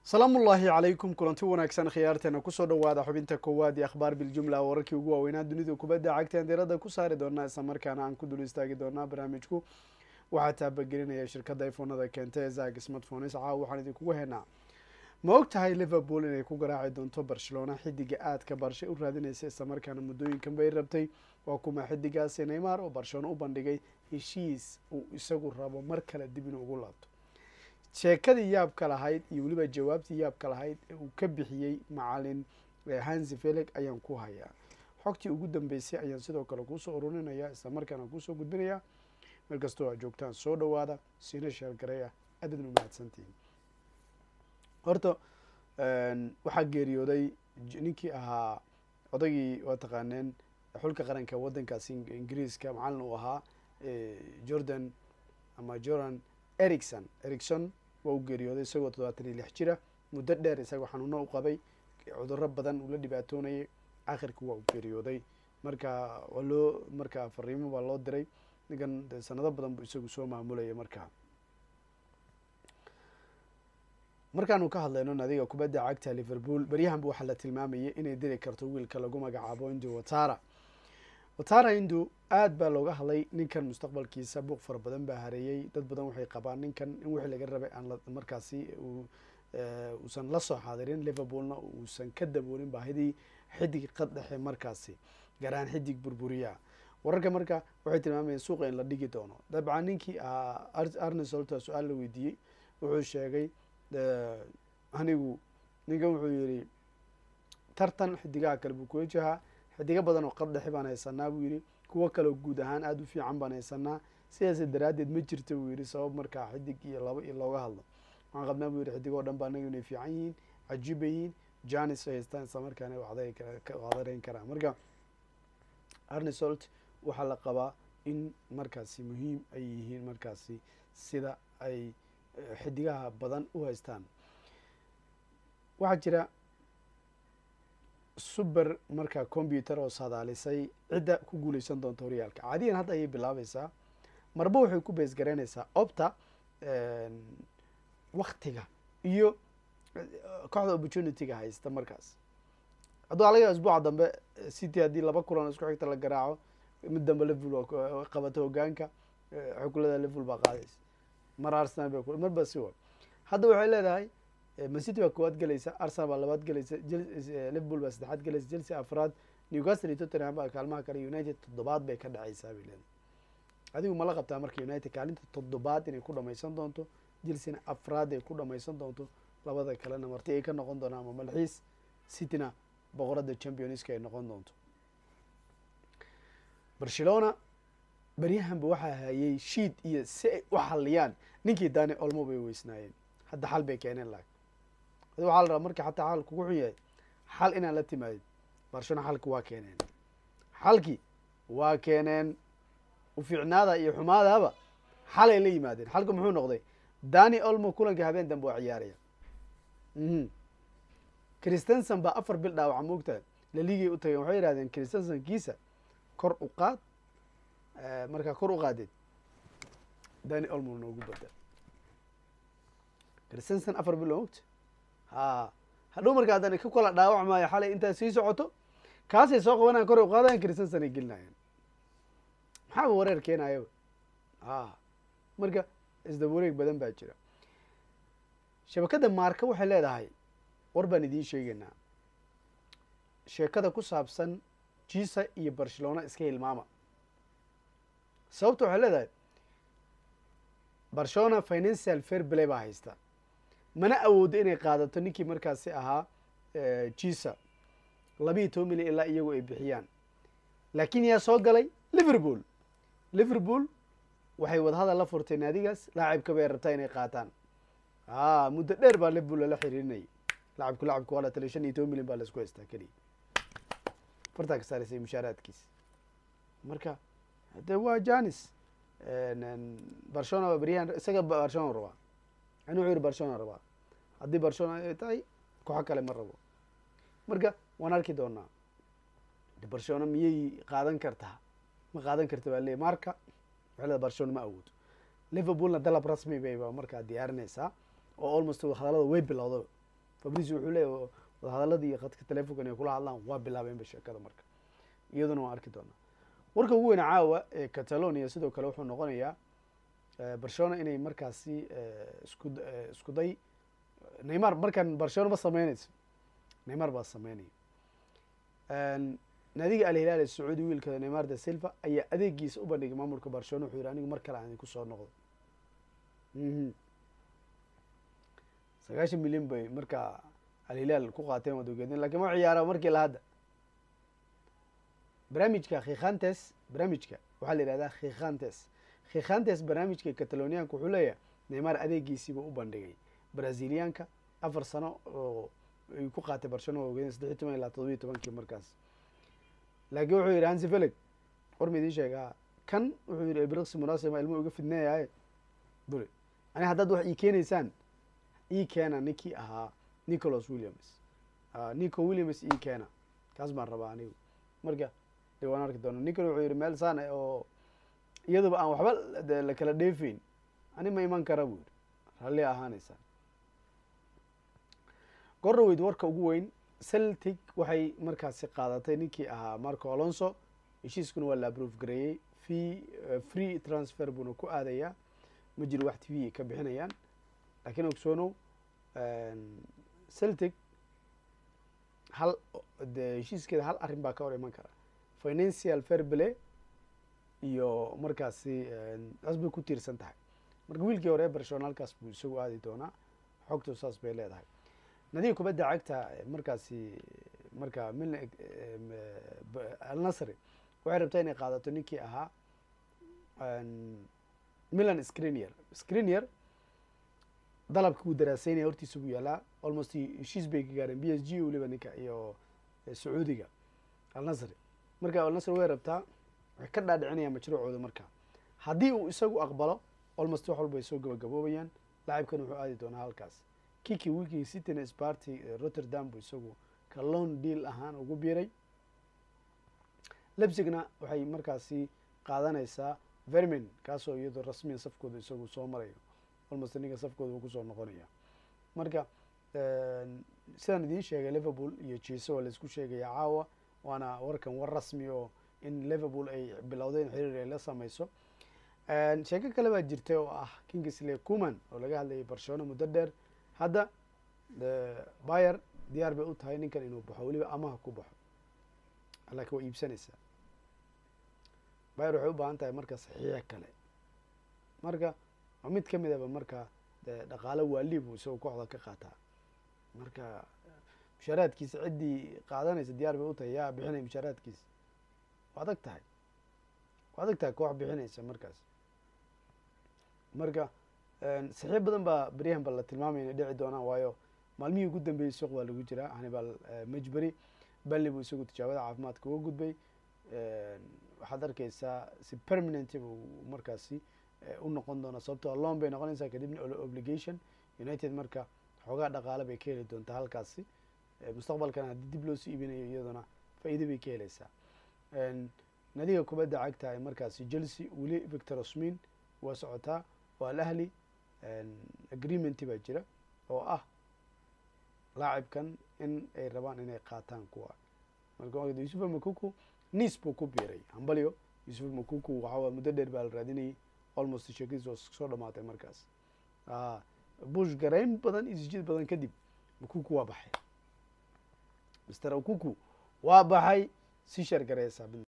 salaamullaahi calaykum kulanti wanaagsan khiyaarteena kusoo dhawaada xubinta koowaad ee akhbaar biljumla wararkii ugu waaweynaa dunida kubadda cagteen diirada ku saari doonaa isla markaana aan ku dul istaagi doonaa barnaamijku waxaa taabagelinaya shirkadda iphonada keenta ee zag smartphones caawa waxaan idinkugu haynaa ma og tahay liverpool inay ku garaaci doonto barcelona xidiga aadka barshe u raadinaysa isla markaana muddooyinkan bay rabtay waa kuma xidigaasi neymar oo barcelona u bandhigay heshiis uu isagu rabo mar kale dib inuu ugu laabto sheekadii yaabka lahayd iyo weliba jawaabtii yaabka lahayd ee uu ka bixiyey macalin hansi feleg ayaan ku hayaa xogtii ugu dambeysay ayaan sidoo kale kuusoo ururinaya isla markaana kuusoo gudbinaya meel kastoo aad joogtaan soo dhawaada siina sheelgareya aadadna umahadsantihin horta waxaa geeriyooday ninkii ahaa odagii waa taqaaneen xulka qaranka waddankaasi ingiriiska macalin uu ahaa jordan ama jordan ericson ericson waa u geeriyooday isagoo toddobaatan iyo lix jira muddo dheer isagoo xanuuno u qabay cudurro badan uu la dhibaatoonayay akhirka waa u geeriyooday marka waa loo marka fariimo baa loo diray ninkan de sanado badan buu isagu soo maamulaya marka markaanu ka hadlayno nadiga kubadda cagta liverpool beryahanba waxaa la tilmaamayay inay diri karto wiilka lagu magacaabo indu watara watara indu aad baa looga hadlay ninkan mustaqbalkiisa buuq fara badan baa hareeyey dad badan waxay qabaan ninkan in wixii laga rabay aan markaasi uusan la soo xaadirin liverpoolna uusan ka daboolin baahidii xidig qad dhexe markaasi garaan xidig burburiya wararka marka waxay tilmaamayeen suuqa in la dhigi doono dabcan ninkii ahaa arnesolta su-aal la weydiiyey wuxuu sheegay anigu ninkan wuxuu yihi tartan xidigaha kale buu kula jahaa xidigo badan oo qad dhexe baan haysanaa buu yihi kuwo kaleo guud ahaan aada u fiican baan haysanaa sidaas daraaddeed ma jirta buu yihi sabab markaa xidig iyo laba iyo looga hadlo waxaan qabnaa buu yihi xidigoo dhan ba anaga inay fiican yihiin cajiiba yihiin janis ay haystaan isla markaana wacdareyn karaan marka arnesolt waxaa la qabaa in markaasi muhiim ay yihiin markaasi sida ay xidigaha badan u haystaan waxaa jira suber marka combyuter oo sadaalisay cidda ku guuleysan doonta horyaalka caadiyan hadda ayay bilaabaysaa marba waxay ku bees garaynaysaa opta waktiga iyo kooxda opportunity-ga haysta markaas hadduu alaga isbuuca dambe city haddii laba kulan isku xigta la garaaco mid dambe liverpool qabato hogaanka xukulada liverpool baa qaadaysa mar arsenal ba marba si wa hadda waxay leedahay mancity baa koowaad gelaysa arsenal baa labaad gelaysa liverpool baa saddexaad gelaysa chelsea afraad newcastle iyo tottenham baa kaalmaha kale united toddobaad bay ka dhacaysaa bay leedahay adigu mala qabtaa marka united kaalinta toddobaad inay ku dhamaysan doonto chelsena afraad ay ku dhamaysan doonto labada kalena marti ay ka noqon doonaan ama malxiis cityna boqorada championska ay noqon doonto barcelona beryahanba waxaa hayay shiid iyo si ay u xaliyaan ninkii dani olmo bay weysnaayeen hadda xal bay keeneen laag adi waxaa la rabaa marka xataa xal kugu xun yahay xal inaan la timaadin barcelona xalki waa keeneen xalki waa keeneen ufiicnaada iyo xumaadaaba xalay la yimaadeen xalka muxuu noqday dani olmo kulankii habeen dambe waa ciyaaraya christenson baa afar bil dhaawaca moogtahay laligay u tageen waxay yihahdeen christenson kiisa kor u qaad markaa kor u qaadeed dani olmo noogu badal christenson afar bil moogta ha hadhow marka haddana ka kala dhaawac maayo xalay intaad sii socoto kaasay soo qabanayan kor u qaadayan christenson ay gelinayeen maxaaba wareer keenayo a marka isdaba wareeg badan baa jira shabakadda maarka waxay leedahay war baan idiin sheegaynaa sheekada ku saabsan jisa iyo barcelona iska hilmaama sababta waxay leedahay barcelona financial fair play baa haysta mana awoodo inay qaadato ninkii markaasi ahaa jisa labiiyo toban milyan ilaa iyagu ay bixiyaan laakiin yaa soo galay liverpool liverpool waxay wadahadal la furtay naadigaas laacibka bay rabtaa inay qaataan a muddo dheer baa liverpool lala xiriirinayay lacabku lacabka waa la taliya shan iyo toban milyan baa la isku haystaa keliya fartaa ka saaraysay mushaaraadkiisa marka de waa janis barcelona beryahan isaga barcelona rabaa ani wuxuu yihi barcelona rabaa haddii barcelona ay tahay kooxo kale ma rabo marka waan arki doonaa barcelona miyay qaadan kartaa ma qaadan karta baa leey marka waxay leedahay barcelona ma awoodo liverpoolna dalab rasmi bayba markaa diyaarinaysaa oo almost hadalada way bilowda fabricio wuxuu leeyahy wadahadaladii iyo khadka telefonkan ay kula hadlaan waa bilaabeenba sheekada marka iyaduna waan arki doonaa warka ugu weyna caawa ee catalonia sidoo kale wuxuu noqonayaa barcelona inay markaasi isku isku day neymar markan barcelona ma sameynayso neymar baa sameynaya naadiga alhilaal ee sacuudi wiilkada neymar de silva ayaa adeegiisa u bandhigay maamulka barcelona wuxuu yihi anigu mar kale aan idinku soo noqdo sagaashan milyan bay markaa alhilaal ku qaateen waad ogeedeen lakin ma ciyaara markii la hadda barnaamijka khikhantes barnaamijka waxaa la yihahdaa khikhantes khikhantes barnaamijka catalonianka wuxuu leeyahay neymar adeegiisiiba u bandhigay braziliyaanka afar sano oo ay ku qaatay barcelona waa ogeedeen saddex iyo toban ilaa todoba iyo tobankii markaas laakiin wuxuu yidhi hansi felix war ma idiin sheegaa kan wuxuu yidhi ebriksi munasima ilmo uga fidneeyaye buri ani haddaad wax ii keenaysaan ii keena ninkii ahaa nicholas williams nico williams ii keena kaas baan rabaa anigu marka de waan arki doona ninkan wuxuu yidhi meel saan oo iyaduba aan waxba de la kala dheefeyn ani ma iman kara buu yidhi ralli ahaanaysaan gorroweyd warka ugu weyn celtic waxay markaasi qaadatay ninkii ahaa marco alonso heshiiskuna waa la aprove gareeyey fee free transfer buuna ku aadayaa ma jiro wax t v ay ka bixinayaan lakiin ogsoonow celtic hal de heshiiskeeda hal arrin baa ka hor iman kara financial fairplay iyo markaasi taas bay ku tiirsan tahay marka wiilkii hore barcelona halkaas buu isagu aadi doonaa xogtu saas bay leedahay nadiga kubadda cagta markaasi marka mil alnasri waxay rabtaa inay qaadato ninkii ahaa milan screnier screnier dalabka uu daraaseynaya hortiisa buu yaalaa almost heshiis bay ka gaareen b s g weliba ninka iyo sacuudiga alnasri marka alnasri way rabtaa waxay ka dhaadhicinayaan mashruucooda marka haddii uu isagu aqbalo almost wax walba ay soo gabagaboobayaan laacibkan wuxuu aadi doonaa halkaas kiki wiilkii cityn sparty rotterdam buu isagu ka loan deal ahaan ugu biiray lebsigna waxay markaasi qaadanaysaa vermin kaasoo iyadoo rasmiyan safkooda isagu soo marayo almost ninka safkooda uu kusoo noqonaya marka sidaan idiin sheegay liverpool iyo jese waa laisku sheegaya caawa waana warkan war rasmi oo in liverpool ay bilowdeen xiriir ay la sameyso sheeko kale baa jirtay oo ah kingsley cuman oo laga hadlayay barcelona muddo dheer hadda bayer diyaar bay u tahay ninkan inuu baxo weliba amaha ku baxo laakiin waa iibsanaysaa bayer waxay u baahan tahay marka saxiix kale marka waa mid kamid aba marka de dhaqaalo waali buu isagoo kooxda ka qaataa marka mushaaraadkiisa ciddii qaadanaysa diyaar bay u tahay yaa bixinaya mushaaraadkiisa waa adag tahay waa adag tahay koox bixinaysa markaas marka saxiib badan baa beryahan ba la tilmaamaya inay dhici doonaan waayo maalmihii ugu dambeeyey suuq baa lagu jiraa hannibal majberi banley buu isagu tijaabada caafimaadka uga gudbay waxaad arkeysaa si permanent buu markaasi u noqon doonaa sababtoo loan bay noqonaysaa kadibna obligation united marka xoogaa dhaqaale bay ka heli doontaa halkaasi mustaqbalkana haddii dib loosii iibinayo iyaduna faa-iida bay ka heleysaa nadiga kubadda cagta ee markaasi chelsea weli victor osmin waa socotaa waa alahli agreementi baa jira oo ah laacibkan in ay rabaan inay qaataan kuwa marka yusufa makuku nice buu ku biiray hambalyo yusufa makuku waxaa muddo dheer baa la raadinayay almost sheekadiis oo soo dhamaatay markaas bush garayn badan iyo sijid badan kadib makuku waa baxay mister akuku waa baxay si sheer gareysaa